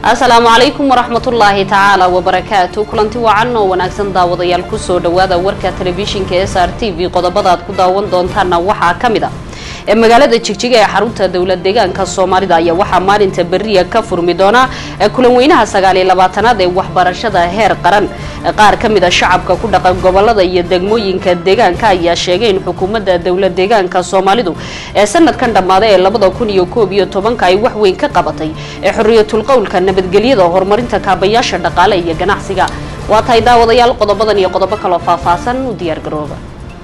asalaamu calaykum waraxmatullaahi tacaala wabarakaatu kulanti wacan oo wanaagsan daawadayaal kusoo dhawaada warka telefishinka s r t v qodobada aad ku daawan doontaana waxaa ka mid a ee magaalada jigjiga ee xarunta dowlad deegaanka soomaalida ayaa waxaa maalinta beriya ka furmi doona kulan weynaha sagaaliyo labaatanaad ee waxbarashada heer qaran qaar ka mid a shacabka ku dhaqan gobolada iyo degmooyinka deegaanka ayaa sheegay in xukuumadda dowlad deegaanka soomaalidu ee sanadkan dhammaaday ee labada kun iyo koob iyo tobanka ay wax weyn ka qabatay ee xorriyatul qowlka nabadgelyada horumarinta kaabayaasha dhaqaale iyo ganacsiga waa tahay daawadayaal qodobadan iyo qodobo kaloo faahfaahsan u diyaar garooba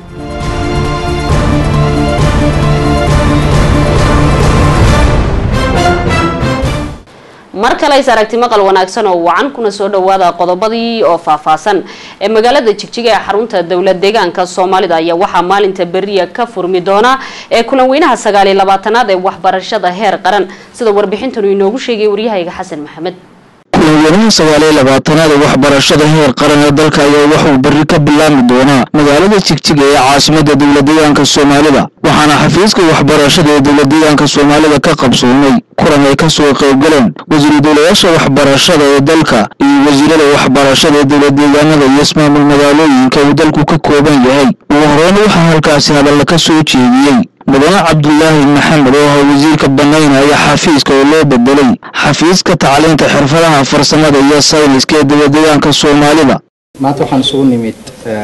mar kale is aragti maqal wanaagsan oo wacan kuna soo dhawaada qodobadii oo faahfaahsan ee magaalada jigjiga ee xarunta dowlad deegaanka soomaalida ayaa waxaa maalinta beriya ka furmi doona ee kulan weynaha sagaaliyo labaatanaad ee waxbarashada heer qaran sida warbixintanu inoogu sheegay waryahayga xasan maxamed kulanweynaha sagaaliyo labaatanaad ee waxbarashada heer qaran ee dalka ayaa waxuu berri ka bilaabmi doonaa magaalada jigjiga ee caasimada dowlad deegaanka soomaalida waxaana xafiiska waxbarashada ee dowlad deegaanka soomaalida ka qabsoomay kulan ay kasoo qaybgaleen wasiiru dowlayaasha waxbarashada ee dalka iyo wasiirada waxbarashada ee dowlad deegaanada iyo ismaamul magaalooyinka uu dalku ka kooban yahay ugu horeyna waxaa halkaasi hadalla ka soo jeediyey mudane cabdulaahi maxamed oo ahaa wasiirka banaynaya xafiiska oo loo bedelay xafiiska tacliinta xirfadaha farsamada iyo sayniska ee dowladdeegaanka soomaalida maanta waxaan isugu nimid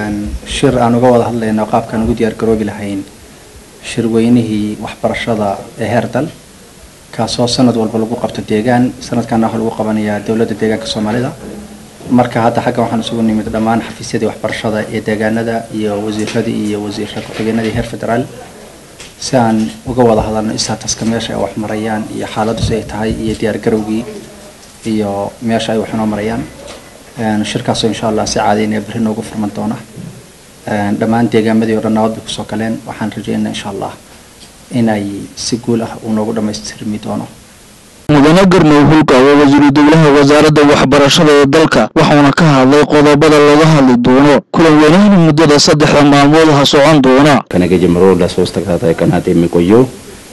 shir aan uga wada hadlayno qaabkaan ugu diyaar garoobi lahayn shirweynihii waxbarashada ee heer dal kaasoo sanad walba lagu qabto deegaan sanadkaana waxaa lagu qabanayaa dowladda deegaanka soomaalida marka hadda xaggan waxaan isugu nimid dhammaan xafiisyadii waxbarashada ee deegaanada iyo wasiiradii iyo wasiirka ku-xigeenadii heer federaal si aan uga wada hadalno istataska meesha ay wax marayaan iyo xaaladdu si ay tahay iyo diyaargarowgii iyo meesha ay wax inoo marayaan shirkaasoo insha allah si caadaynaya berri noogu furman doona dhammaan deegaamadii o dhan nabad bay kusoo galeen waxaan rajeynaa insha allah inay si guul ah uu noogu dhammaystirmi doono mudane garnow hulka waa wasiiru dowlaha wasaaradda waxbarashada ee dalka waxauna ka hadlay qodobada laga hadli doono kulan weynahani muddada saddexda maalmood ha socon doona ከነገ ጀምሮ ለሶስት ተከታታይ ቀናት የሚቆየው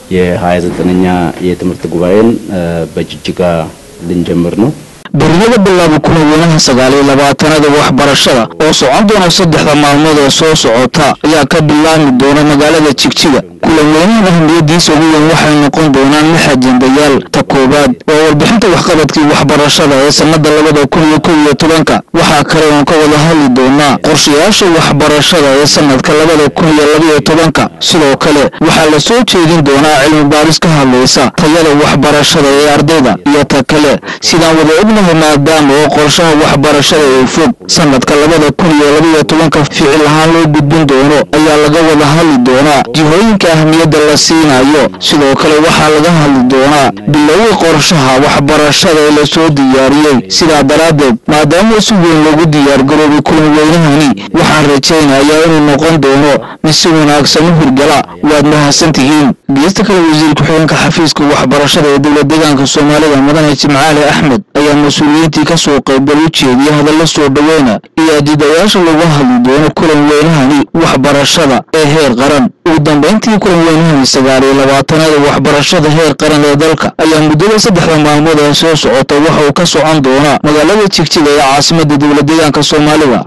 የሀያ ዘጠነኛ የትምህርት ጉባኤን በጅጅጋ ልንጀምር ነው። beriyada bilaaba kulan weynaha sagaaliyo labaatanaada waxbarashada oo socon doona saddexda maalmood ee soo socota ayaa ka bilaabmi doona magaalada jigjiga kulan weynahan ahmiyadiisa ugu weyn waxay noqon doonaan lix ajendayaal ta koowaad waa warbixinta waxqabadkii waxbarashada ee sanada labada kun iyo kow iyo tobanka waxaa kale oon ka wada hadli doonaa qorshayaasha waxbarashada ee sanadka labada kun iyo labaiyo tobanka sidoo kale waxaa la soo jeedin doonaa cilmi baaris ka hadlaysa tayada waxbarashada ee ardayda iyo ta kale sidaan wada ognahay maadaama oo qorshaha waxbarashada ee fog sanadka labada kun iyo labaiyo tobanka ficil ahaan loo gudbin doono ayaa laga wada hadli doonaa jihooyinka ahmiyadda la siinayo sidoo kale waxaa laga hadli doonaa bilowga qorshaha waxbarashada ee lasoo diyaariyey sidaa daraaddeed maadaama si weyn loogu diyaargaroobay kulan weynahani waxaan rajaynayaa inuu noqon doono mid si wanaagsan u hirgala waad mahadsan tihiin geesta kale wasiir ku-xigeenka xafiiska waxbarashada ee dowlad deegaanka soomaalida mudane jimcaali axmed ayaa mas-uuliyiintii kasoo qaybgal u jeediyay hadalla soo dhoweyna iyo adidayaasha lagu hadli doono kulan weynahani waxbarashada ee heer qaran ugu dambeyntii kulan weynahani sagaaliyo labaatanaada waxbarashada heer qaran ee dalka ayaa muddada saddexda maalmood ee soo socota waxa uu ka socon doonaa magaalada jigjiga ee caasimada dowlad deegaanka soomaalida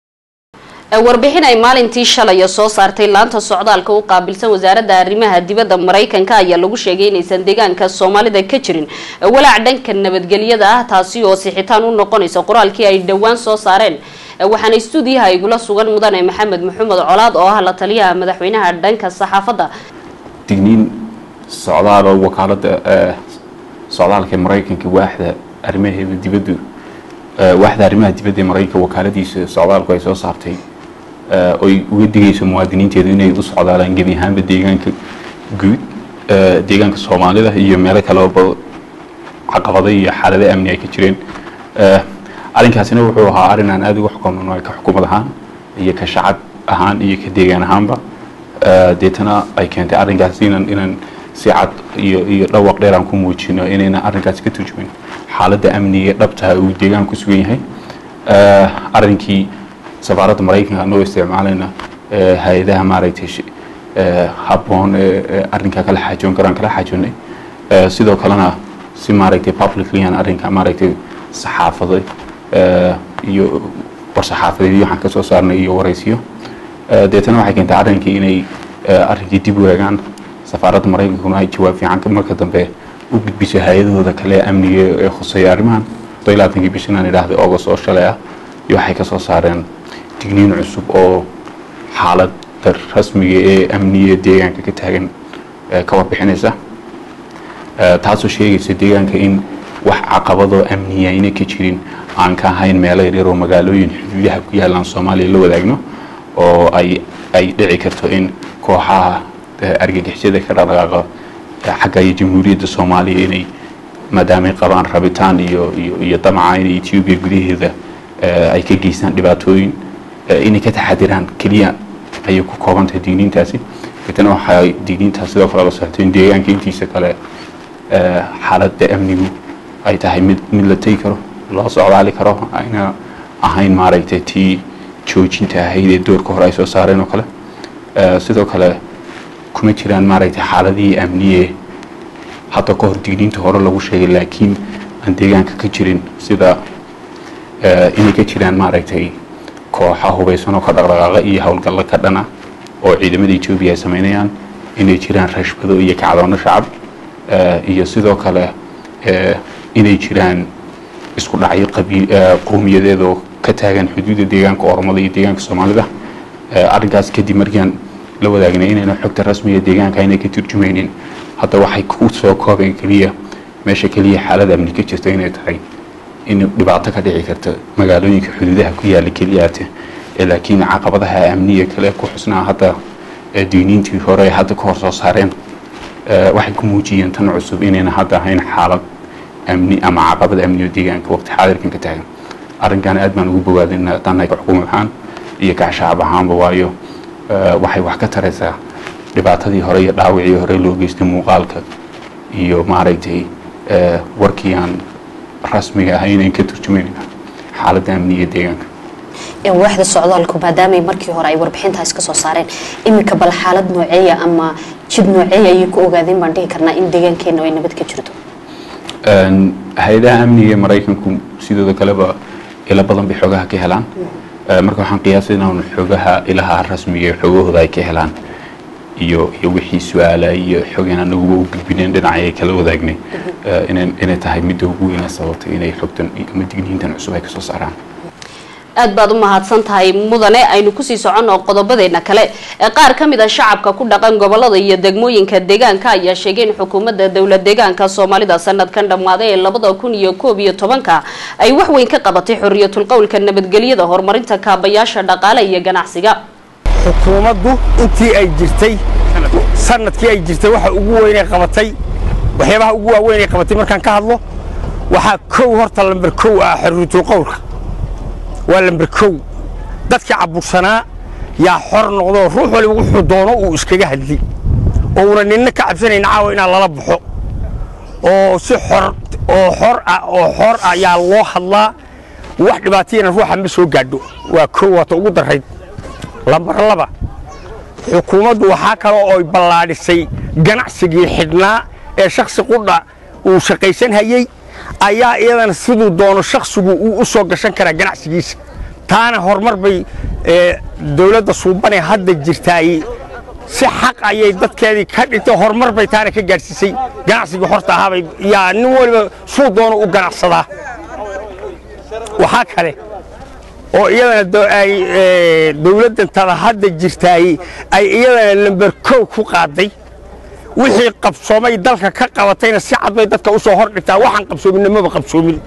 warbixin ay maalintii shalaya soo saartay laanta socdaalka u qaabilsan wasaaradda arrimaha dibadda maraykanka ayaa lagu sheegay inaysan deegaanka soomaalida ka jirin walaac dhanka nabadgelyada ah taasi oo sixitaan u noqonaysa qoraalkii ay dhowaan soo saareen waxaana stuudiyaha igula sugan mudane maxamed maxamed colaad oo ah la taliyaha madaxweynaha dhanka saxaafadda digniin socdaal oo wakaalada socdaalka maraykanka waaxda arrimaheeda dibaddu waaxda arrimaha dibadda ee maraykanka wakaaladiisa socdaalku ay soo saartay oy uga digayso muwaadiniinteedu inay u socdaalaan gebi ahaanba deegaanka guud deegaanka soomaalida iyo meelo kaleba caqabado iyo xaalado amni ay ka jireen arrinkaasina wuxuu ahaa arrin aan aada uga xukumno ka xukuumad ahaan iyo ka shacab ahaan iyo ka deegaan ahaanba deetana ay keentay arrinkaas inaan inaan si cad iyo iyo dhawaq dheer aan ku muujino inayna arrinkaasi ka turjumin xaaladda amniga dhabtaha uu deegaan ku sugan yahay arrinkii safaaradda maraykanka anagoo isticmaalayna hay-adaha maaragtay habboon ee arrinkaa kala xaajoon karaan kala xaajoonay sidoo kalena si maaragtay publicly aan arrinka maaragtay saxaafada iyo war-saxaafadeedyo waxaan ka soo saarnay iyo waraysiyo deetana waxay keentay arrinkii inay arrinkii dib u eegaan safaaradda maraykankuna ay jawaab fiican marka dambe u gudbiso hay-adahooda kale amniga ee khuseeya arrimahan laatankii bishan aan idhaahday august oo shalay ah iyo waxay ka soo saareen digniin cusub oo xaaladda rasmiga ee amniga deegaanka ka taagan ka warbixinaysa taasoo sheegaysa deegaanka in wax caqabadoo amniya ayna ka jirin aan ka ahayn meelo yaryar oo magaalooyin xuduudaha ku yaalaan soomaaliya la wadaagno oo ay ay dhici karto in kooxaha argagixisada ka dhaqdhaqaaqa xagga iyo jamhuuriyadda soomaaliya inay maadaamay qabaan rabitaan iyo iyo iyo damaca inay etoobiya gudaheeda ay ka geystaan dhibaatooyin inay ka taxadiraan keliya ayay ku kooban tahay digniintaasi deetana waxay digniintaas sidoo kale la socotay in deegaanka intiisa kale xaaladda amnigu ay tahay mid mid la tegi karo loo socdaali karo ayna ahayn maaragtay tii joojinta ahayd ee doorka hore ay soo saareen oo kale sidoo kale kuma jiraan maaragtay xaaladihii amniye hadda ka hor digniinta hore lagu sheegay laakiin aan deegaanka ka jirin sida inay ka jiraan maaragtay kooxa hubaysan oo ka dhaqdhaqaaqa iyo howlgallo ka dhana oo ciidamada etoobiya ay samaynayaan inay jiraan rashbado iyo kacdoono shacab iyo sidoo kale inay jiraan isku dhacyo qowmiyadeed oo ka taagan xuduudda deegaanka oromada iyo deegaanka soomaalida arrinkaas kadib markiiaan la wadaagnay inayna xogta rasmiga deegaanka aynay ka turjumaynin hadda waxay ku soo koobeen keliya meesha keliya xaalada amni ka jirta inay tahay in dhibaato ka dhici karta magaalooyinka xuduudaha ku yaala keliyaate laakiin caqabadaha amniga kale ku xusnaa hadda diiniintii hore ay hadda ka hor soo saareen waxay ku muujiyeen tan cusub inayna hadda ahayn xaalad amni ama caqabad amni oo deegaanka waqti xaadirkan ka taagan arrinkan aad baan ugu bogaadin haddaan xukuumad ahaan iyo kacshacab ahaanba waayo waxay wax ka taraysaa dhibaatadii hore iyo dhaawacii hore loo geystay muuqaalka iyo maaragtay warkii aan rasmiga ahayn aan ka turjumayna xaaladda amniga deegaanka waaxda socdaalku maadaamay markii hore ay warbixintaas ka soo saareen iminka bal xaalad nooceeya ama jid nooceeya ayay ku ogaadeen baan dhihi karnaa in deegaankeena ay nabad ka jirto hay-adaha amniga ee maraykanku sidooda kaleba ilo badan bay xoogaha ka helaan marka waxaan qiyaasay inaan xoogaha ilaha rasmiga ee xoogahooda ay ka helaan iyo iyo wixii su-aala iyo xogeen anaguba u gudbineen dhinacay ay kala wadaagnay inay tahay midda ugu weyna sababtay inay xogtan ama digniintan cusub ay kasoo saaraan aad baad u mahadsan tahay mudane aynu kusii soconno qodobadeena kale ee qaar ka mid a shacabka ku dhaqan gobolada iyo degmooyinka deegaanka ayaa sheegay in xukuumadda dowlad deegaanka soomaalida sanadkan dhammaaday ee labada kun iyo koob iyo tobanka ay wax weyn ka qabatay xorriyatul qowlka nabadgelyada horumarinta kaabayaasha dhaqaale iyo ganacsiga xukuumaddu intii ay jirtay sanadkii ay jirtay waxa ugu weynay qabatay waxyaabaha ugu waaweyn ay qabatay markaan ka hadlo waxaa kow horta lamber kow ah xorriyatul qowlka waa lamber kow dadkii cabursanaa yaa xor noqdoo ruux waliba wuxuu doono uu iskaga hadli oo una ninna ka cabsanayn caawa inaan lala baxo oo si xor oo xor ah oo xor ah yaa loo hadlaa wax dhibaatayana ruuxa ma soo gaadho waa kow waata ugu darayd lambar laba xukuumaddu waxaa kaloo oy ballaadhisay ganacsigii xidhnaa ee shakhsi qudha uu shaqaysan hayey ayaa iyadana siduu doono shakhsigu uu u soo gashan karaa ganacsigiisa taana horumar bay dowladda suubanee hadda jirtaay si xaq ayay dadkeedii ka dhigtay horumar bay taana ka gaadhsiisay ganacsigii horta ahaabay yaa nin waliba suu doono u ganacsadaa waxaa kale oo iyadana ay dowladdan tada hadda jirtaay ay iyadana lamber kow ku qaaday wixii qabsoomay dalka ka qabatayna si cad bay dadka u soo hor dhigtaa waxaan qabsoominna maba qabsoomin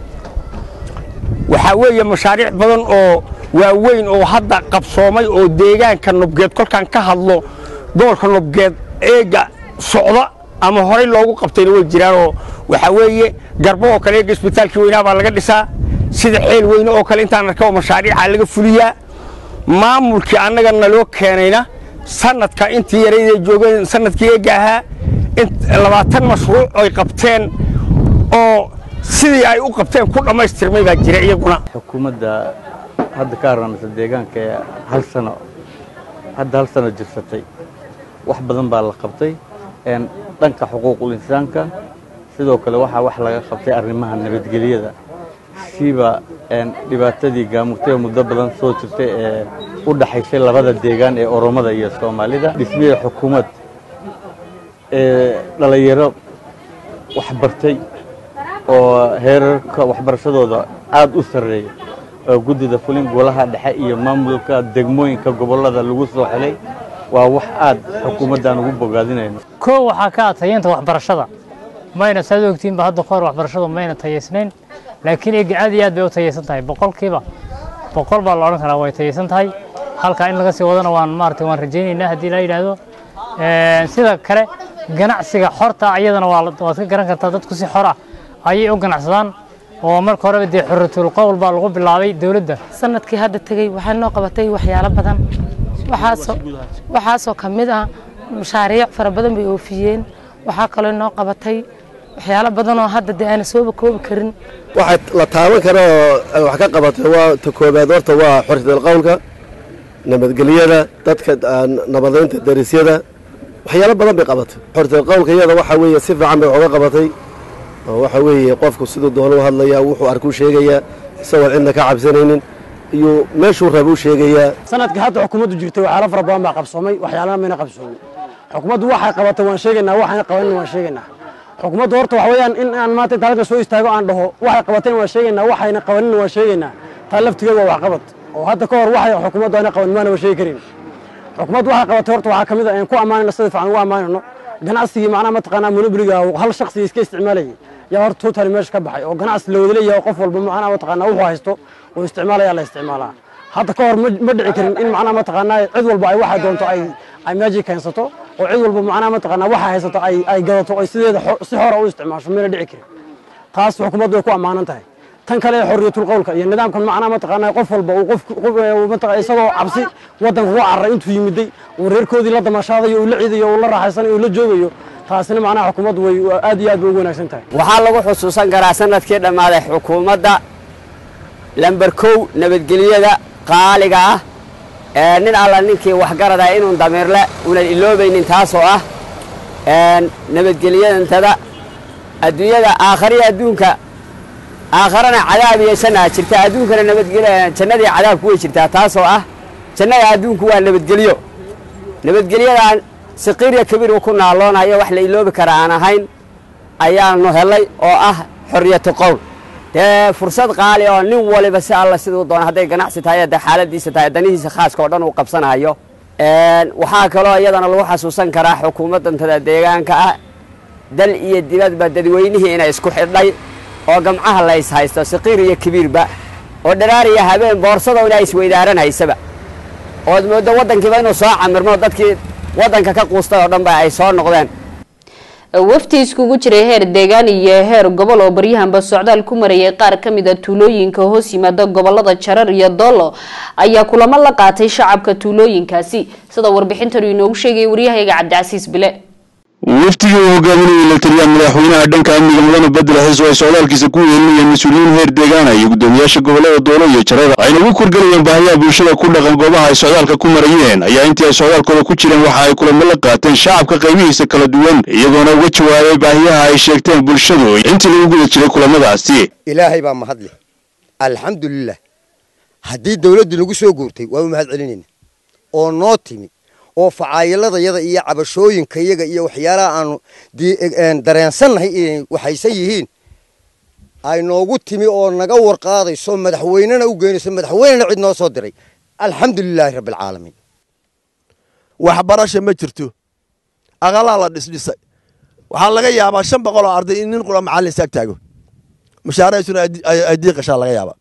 waxaa weeye mashaariic badan oo waaweyn oo hadda qabsoomay oo deegaanka nobgeed kolkaan ka hadlo gobolka nobgeed eega socda ama horey loogu qabtayna way jiraanoo waxaa weeye garbo oo kale eega isbitaalkii weynaa baa laga dhisaa sida xeel weyne oo kale intaan arka oo mashaariicaa laga fuliyaa maamulkii annaga naloo keenayna sanadka intii yarayday joogeen sanadkii eega ahaa labaatan mashruuc ay qabteen oo sidii ay u qabteen ku dhammaystirmay baa jira iyaguna xukuumadda hadda ka harnamisa deegaanka ee hal sano hadda hal sano jirsatay wax badan baa la qabtay dhanka xuquuqul insaanka sidoo kale waxaa wax laga qabtay arrimaha nabadgelyada siiba dhibaatadii gaamurtay muddo badan soo jirtay ee u dhaxaysay labada deegaan ee oromada iyo soomaalida dhismihii xukuumad ee dhallinyaro waxbartay oo heerarka waxbarashadooda aada u sarreeya oo guddida fulin golaha dhexe iyo maamulka degmooyinka gobollada lagu soo xelay waa wax aada xukuumaddan ugu bogaadinayno koo waxaa ka tayeynta waxbarashada mayna saad ogtiinba hadda kahor waxbarashadu mayna tayeysnayn laakiin eega aad iyo aad bay u tayeysan tahay boqolkiiba boqol baa la odhan karaa way tayeysan tahay halkaa in laga sii wadana waan maaragtay waan rajaynaynaa haddii la yidhaahdo sida kale ganacsiga xorta iyadana waa waad ka garan kartaa dadku si xor ah ayay u ganacsadaan oo marka horeba dee xuratul qowl baa lagu bilaabay dowladda sanadkii hadda tegey waxaa noo qabatay waxyaalo badan waxaasoo waxaasoo ka mid ah mashaariic fara badan bay oofiyeen waxaa kaloo noo qabatay waxyaalo badan oo hadda dee aana sooba koobi karin waxaa la taaban kara oo wax ka qabatay waa ta koobaad horta waa xorriyatul qowlka nabadgelyada dadka nabadaynta darisyada waxyaalo badan bay qabatay xorriyatul qowlka iyada waxa weeye si fiican bay waxuga qabatay oo waxa weeye qofku siduu doona u hadlayaa wuxuu arkuu sheegayaa isagoon cidna ka cabsanaynin iyo meeshuu raba u sheegayaa sanadka hadda xukuumaddu jirtay waxyaalo fara badan baa qabsoomay waxyaalana mayna qabsoomin xukuumaddu waxay qabatay waan sheegaynaa waxayna qabanin waan sheegaynaa xukuumaddu horta waxa weeyaan in aan maanta inta halka soo istaago aan dhaho waxay qabateen waan sheegaynaa waxayna qabanin waan sheegaynaa taa laftigeeda waa waxqabad oo hadda ka hor waxay xukuumaddu ayna qaban maana waa sheegi karin xukuumaddu waxay qabatay horta waxaa ka mid ah aan ku ammaanayno sida fiican ugu ammaanayno ganacsigii macnaha mataqaanaa monobliga hal shakhsiga iska isticmaalayay yaa horta totally meesha ka baxay oo ganacsi la wada leeyahay qof walba macnaha mataqaanaa wuxuu haysto oo isticmaalaya la isticmaalaa hadda ka hor ma dhici karin in macnaha mataqaanaa cid walba ay waxay doonto ay ay meeshii keensato oo cid walba macnaha mataqaanaa waxay haysato ay ay gadato ay sideeda si xora u isticmaasho mayna dhici karin taas xukuumaddu way ku ammaanan tahay tan kale xorriyatul qowlka iyo nidaamkan macnaha mataqaanaa qof walba uu qof mataqaa isagoo cabsi waddanka uga cararay intuu yimiday uu reerkoodii la damaashaadayo uu la ciidayo uu la raaxaysanayo uu la joogayo taasina macnaha xukuumaddu way aad iyo aad bay ugu wanaagsan tahay waxaa lagu xusuusan karaa sanadkii dhammaaday xukuumadda lamber kow nabadgelyada qaaliga ah ee nin alla ninkii waxgarada inuun damiirle unan iloobaynin taasoo ah nabadgelyadantada adduunyada aakhariya adduunka aakharana cadaab iyo jannaa jirta adduunkana nabadgelya jannadii cadaabku way jirtaa taasoo ah jannada adduunku waa nabadgelyo nabadgelyadan saqiirya kabiir uu ku naaloonayo wax la iloobi kara aan ahayn ayaanu helay oo ah xorriyatu qowl dee fursad qaali oo nin waliba si alla siduu doono hadday ganacsi tahay dee xaaladiisa tahay danihiisa khaaska oo dhan uu qabsanayo waxaa kaloo iyadana lagu xasuusan karaa xukuumaddantada deegaanka ah dal iyo dibadba dadweynihii inay isku xidhay oo gamcaha la is haysto saqiir iyo kabiirba oo dharaar iyo habeen boorsada inay isweydaaranhaysaba ood mooddo waddankiiba inuu soo camirmo dadkii waddanka ka quustay oo dhanba ay soo noqdeen wafti iskugu jiray heer deegaan iyo heer gobol oo baryahanba socdaal ku marayay qaar ka mid a tuulooyinka hoos yimaada gobolada jarar iyo doolo ayaa kulamo la qaatay shacabka tuulooyinkaasi sida warbixintan inoogu sheegay waryahayaga cabdicasiis bile waftigii uu hogaaminayay la taliyaha madaxweynaha dhanka amniga mudane bedel xiis oo ay socdaalkiisa ku yeelinayeen mas-uuliyiin heer deegaana iyo guddoomiyaasha gobolada doolo iyo jarada ayna ugu korgelayeen baahiyaha bulshada ku dhaqan goobaha ay socdaalka ku marayeen ayaa intii ay socdaalkooda ku jireen waxa ay kulamo la qaateen shacabka qaybihiisa kala duwan iyagoona uga jawaabay baahiyaha ay sheegteen bulshadu intii lagu guda jiray kulamadaasi ilaahay baa mahadle alxamdulilah haddii dawladdu nagu soo guurtay waa u mahad celinayna oo noo timi oo facaayiladayada iyo cabashooyinkayaga iyo waxyaalaha aanu dareensannahay inay waxaysan yihiin ay noogu timi oo naga warqaadayso madaxweynena u geynayso madaxweynena cid noo soo diray alxamdulilaahi rabbialcaalamiin waxbarasha ma jirto aqalaa la dhisdhisay waxaa laga yaabaa shan boqol oo arday in nin qura macallin saag taago mushaarahaysuna ay diiqashaa laga yaabaa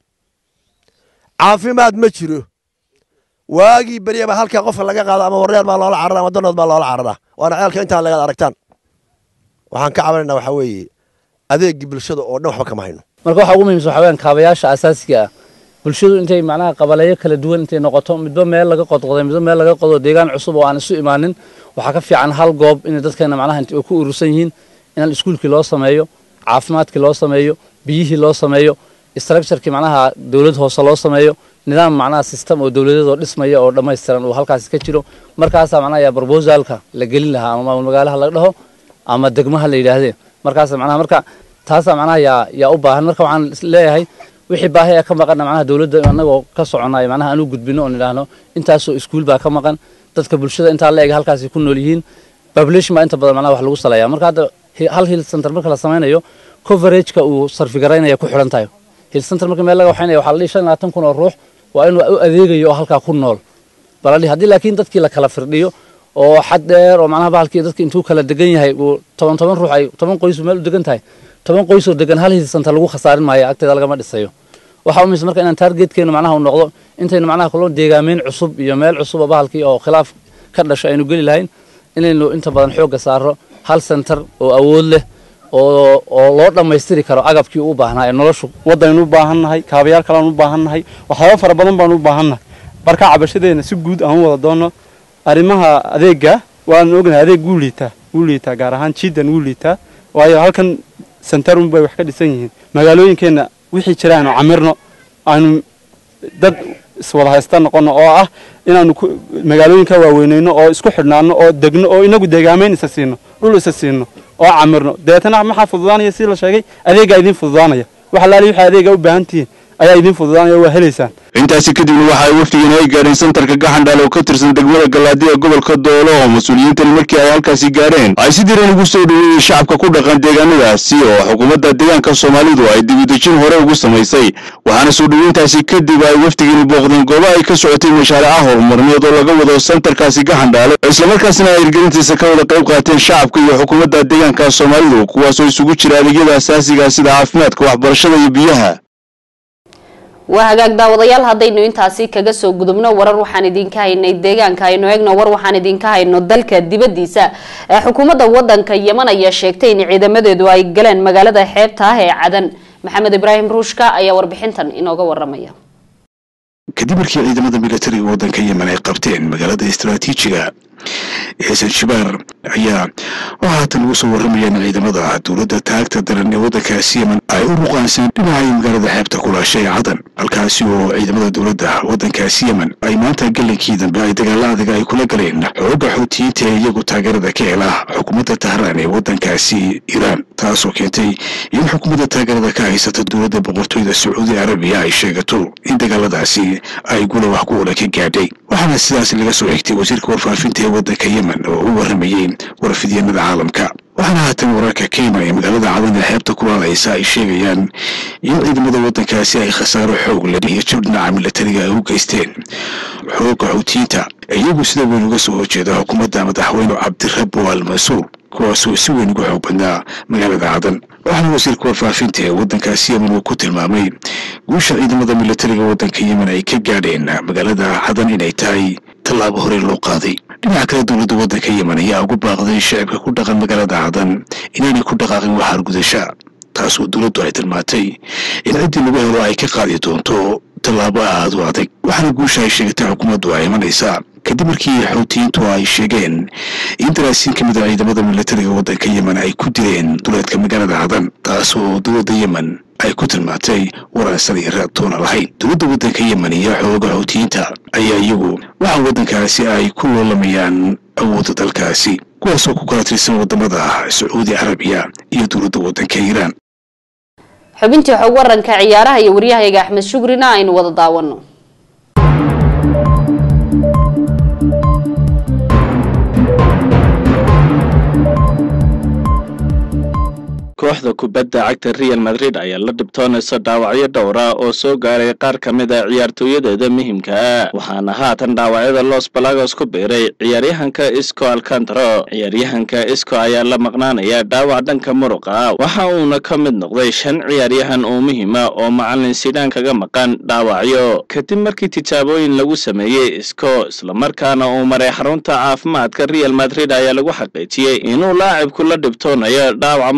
caafimaad ma jiro waagii beryaba halkaa qofka laga qaado ama wareer baa loola carara ama danood baa loola cararaa waana ceelka intaan lagaad aragtaan waxaan ka cabanayna waxaa weeye adeegii bulshada oo dhan waxba kama hayno marka waxaa ugu muhiimsan waxaa weyaan kaabayaasha asaasiga ah bulshadu intay macnaha qabaleeyo kala duwan intay noqoto midba meel laga qodqoday midba meel laga qodo deegaan cusub oo aan isu imaanin waxaa ka fiican hal goob inay dadkeena macnaha inta ku urursan yihiin inaan iskuulkii loo sameeyo caafimaadkii loo sameeyo biyihii loo sameeyo structurekii macnaha dowlad hoose loo sameeyo nidaam macnaha system oo dowladeed oo dhismaya oo dhammaystiran uu halkaasi ka jiro markaasaa macnaha yaa proposalka la gelin lahaa ama maamul magaalaha laga dhaho ama degmaha la yidhaahdeen markaas macnaha marka taasaa macnaha yaa yaa u baahan marka waxaan leeyahay wixii baahi ee ka maqanna macnaha dowladda annagoo ka soconaya macnaha aan u gudbino oon idhaahno intaasoo iskuul baa ka maqan dadka bulshada intaa la eg halkaasi ku nool yihiin population baa inta badan macnaha wax lagu saleeyaa marka hadda hal hill center marka la samaynayo coverageka uu sarfigaraynaya ku xidhan tahay hill center marka meel laga waxaynaya waxaa la dhihi shan iyo labaatan kun oo ruux waa inuu u adeegayo oo halkaa ku nool baladhi haddii laakiin dadkii la kala firdhiyo oo xad dheer oo macnaha bahalkii dadki intuu kala degan yahay uu toban toban ruux ay toban qoys meel u degan tahay toban qoys oo degan hal hill center lagu khasaarin maayo agteeda lagama dhisayo waxaa umis marka inaan targetkeenu macnaha u noqdo intaynu macnaha kulo deegaameyn cusub iyo meel cusub oo bahalkii oo khilaaf ka dhasho aynu geli lahayn inaynu inta badan xoogga saaro hal center oo awood leh oo oo loo dhammaystiri karo agabkii u baahnaa ee noloshu waddaynu u baahan nahay kaabayaal kalean u baahan nahay waxyaaba fara badan baanu u baahan nahay marka cabashadeena si guud aan u wada doonno arrimaha adeega waanu ognahay adeeg wuu liitaa wuu liitaa gaar ahaan jiidan wuu liitaa waayo halkan sentarun bay wax ka dhisan yihiin magaalooyinkeenna wixii jira aanu camirno aanu dad iswada haysta noqono oo ah inaanu magaalooyinka waaweyneyno oo isku xidhnaano oo degno oo inagu deegaameyn isa siino dhul isa siino oo camirno deetana maxaa fududaanaya si la sheegay adeegaa idiin fududaanaya wax alaali waxay adeega u baahan tihiin ayaa idiin fududaanaya waa helaysaan intaasi kadibna waxa ay wafdigan ay gaadheen santarka gaxandhaal oo ka tirsan degmada galaadiga gobolka doolo oo mas-uuliyiintani markii ay halkaasi gaadheen ay si diran ugu soo dhoweeyey shacabka ku dhaqan deegaanadaasi oo xukuumadda deegaanka soomaalidu ay dibudejin hore ugu samaysay waxaana soo dhoweyntaasi kadib ay wafdigani booqdeen goobo ay ka socotay mashaariica horumarneed oo laga wado santarkaasi gaxandhaale islamarkaasina ay hirgelintiisa ka wada qayb qaateen shacabka iyo xukuumadda deegaanka soomaalidu kuwaasoo isugu jira adeegyada asaasiga sida caafimaadka waxbarashada iyo biyaha waa hagaag daawadayaal haddaynu intaasi kaga soo gudubno warar waxaan idinka haynay deegaanka aynu eegno war waxaan idinka hayno dalka dibadiisa ee xukuumadda wadanka yeman ayaa sheegtay in ciidamadeedu ay galeen magaalada xeebta ah ee cadan maxamed ibraahim ruushka ayaa warbixintan inooga waramaya kadib markii ciidamada militariga waddanka yemen ay qabteen magaalada istaraatiijiga ee sanjibaar ayaa waxaa haatan ugu soo warramayaan ciidamada dowladda taagta daran ee waddankaasi yemen ay u ruqaanseen dhinacay magaalada xeebta kulaasha ee cadan halkaasi oo ciidamada dowladda waddankaasi yemen ay maanta galinkii dambe ay dagaalo adag ay kula galeen xoogga xuutiyiinta ee iyagu taageerada ka hela xukuumadda tahraan ee waddankaasi iiraan taasoo keentay in xukuumadda taageerada ka haysata dowladda boqortooyda sacuudi arabiya ay sheegato in dagaaladaasi ay gula wax ku ola ka gaadhay waxaana sidaas laga soo xigtay wasiirka warfaafinta ee waddanka yemen oo u warramayey warfidyanada caalamka waxaana haatan wararka ka imanaya magaalada cadan ee xeebta kulaalaysa ay sheegayaan in ciidamada waddankaasi ay khasaaro xoog leh iyo jab dhinaca militariga ay u geysteen xoogga xuutiyiinta iyagu sida weyn uga soo horjeeda xukuumadda madaxweyne cabdirabo al mansuur kuwaasoo si weyn uga xoog badnaa magaalada cadan waxaana wasiirka warfaafinta ee waddankaasi yemen uu ku tilmaamay guusha ciidamada militariga waddanka yemen ay ka gaadheen magaalada cadan inay tahay tallaabo hore loo qaaday dhinaca kale dowladda waddanka yemen ayaa ugu baaqday shacibka ku dhaqan magaalada cadan inaanay ku dhaqaaqin wax argudasha taasoo dowladdu ay tilmaantay in ciddii lagu helo ay ka qaadi doonto tallaabo aad u adag waxaana guusha ay sheegatay xukuumaddu ay imanaysaa kadib markii xuutiyiintu ay sheegeen in daraasiin ka mid a ciidamada militariga waddanka yemen ay ku dileen duleedka magaalada cadan taasoo dowladda yemen ay ku tilmaantay waraan sal iyo raadtoona lahayn dowladda waddanka yemen iyo xooga xuutiyiinta ayaa iyagu waxa waddankaasi ay ku loolamayaan awoodda dalkaasi kuwaasoo ku kala tirsan wadamada sacuudi carabiya iyo dowladda waddanka iiraan xubintii xog waranka ciyaaraha iyo waryahayaga axmed shugrina aynu wada daawano kooxda kubadda cagta real madrid ayaa la dhibtoonaysa dhaawacyo dhowra oo soo gaaray qaar ka mid a ciyaartooyadeeda muhimka ah waxaana haatan dhaawacyada los balagos ku biiray ciyaaryahanka isco alcantaro ciyaaryahanka isco ayaa la maqnaanaya dhaawac dhanka muruqa waxa uuna ka mid noqday shan ciyaaryahan oo muhiima oo macalin sidhaan kaga maqan dhaawacyo kadib markii tijaabooyin lagu sameeyey isco islamarkaana uu maray xarunta caafimaadka real madrid ayaa lagu xaqiijiyey inuu laacibku la dhibtoonayo dhaawaca muruqa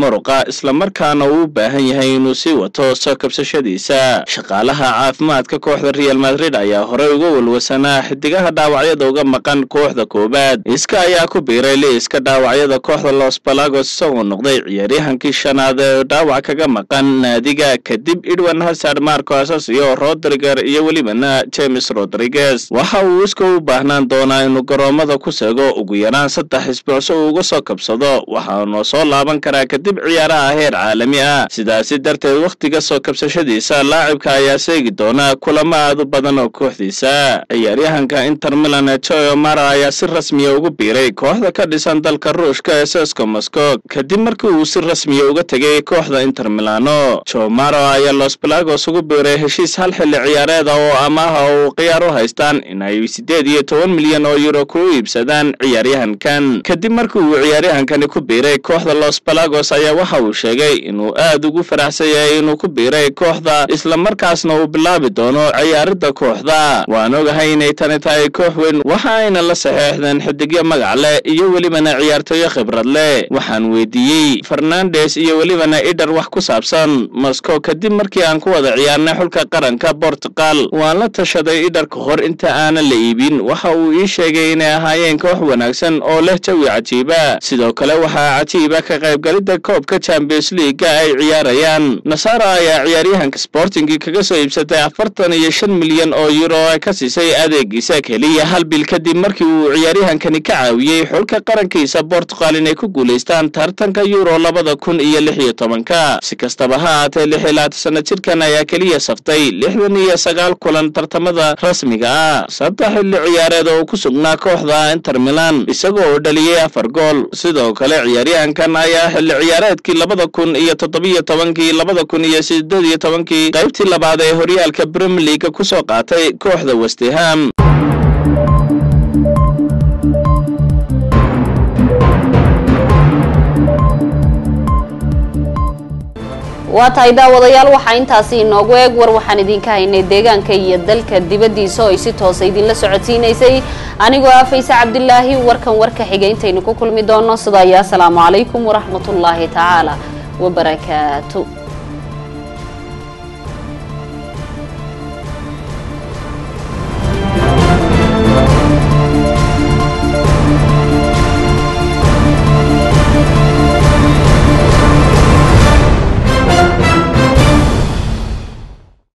islamarkaana uu u baahan yahay inuu sii wato soo kabsashadiisa shaqaalaha caafimaadka kooxda real madrid ayaa horey uga walwasanaa xidigaha dhaawacyada uga maqan kooxda koowaad iska ayaa ku biiray liiska dhaawacyada kooxda los balagos isagoo noqday ciyaaryahankii shanaad ee dhaawac kaga maqan naadiga kadib edwin hazard marco asasio rodriger iyo welibana james rodriguez waxa uu iska u baahnaan doonaa inuu garoomada ku seego ugu yaraan saddex isbuuc si uu uga soo kabsado waxaanu soo laaban karaa kadib ciyaaraha heer caalami ah sidaasi darteed wakhtiga soo kabsashadiisa laacibka ayaa seegi doona kulamo aad u badan oo kooxdiisa ciyaaryahanka inter milan ee joe mara ayaa si rasmiya ugu biiray kooxda ka dhisan dalka ruushka ee sesco moscow kadib markii uu si rasmiya uga tegay kooxda inter milano joe maro ayaa los balagos ugu biiray heshiis hal xilli ciyaareeda oo amaaha uu khiyaar u haystaan inay siddeed iyo toban milyan oo euro ku iibsadaan ciyaaryahankan kadib markii uu ciyaaryahankani ku biiray kooxda los balagos ayaa waxa uu sheegay inuu aad ugu faraxsan yahay inuu ku biiray kooxda islamarkaasna uu bilaabi doono ciyaaridda kooxda waan ogahay inay tani tahay koox weyn waxa ayna la saxeexdeen xidigyo magac leh iyo welibana ciyaartooyo khibrad leh waxaan weydiiyey fernandes iyo welibana idhar wax ku saabsan moscow kadib markii aan ku wada ciyaarnay xulka qaranka portugal waan la tashaday idhar ka hor inta aanan la iibin waxa uu ii sheegay inay ahaayeen koox wanaagsan oo leh jawi cajiiba sidoo kale waxaa cajiiba ka qaybgalidda koobka champions leaga ay ciyaarayaan nasara ayaa ciyaaryahanka sportingi kaga soo iibsatay afartan iyo shan milyan oo euro ay ka siisay adeegiisa keliya hal bil kadib markii uu ciyaaryahankani ka caawiyey xulka qarankiisa portugal inay ku guulaystaan tartanka euro labada kun iyo lix iyo tobanka si kastaba ha ahaatee lix iyo labaatan sana jirkan ayaa keliya saftay lixdan iyo sagaal kulan tartamada rasmiga ah saddex xilli ciyaareed oo ku sugnaa kooxda inter milan isagoo oo dhaliyey afar gool sidoo kale ciyaaryahankan ayaa xilli ciyaareedkii labada kun iyo toddobiyo tobankii labada kun iyo sideed iyo tobankii qaybtii labaad ee horyaalka premier leaga ku soo qaatay kooxda westeham waa tahay daawadayaal waxaa intaasi inoogu eeg war waxaan idinka haynay deegaanka iyo dalka dibaddiisa oo ay si toosa idinla socodsiinaysay anigoo ah fayse cabdilaahi warkan warka xiga intaynu ku kulmi doono sidaa iyo asalaamu calaykum waraxmatullaahi tacaala wabarakaatu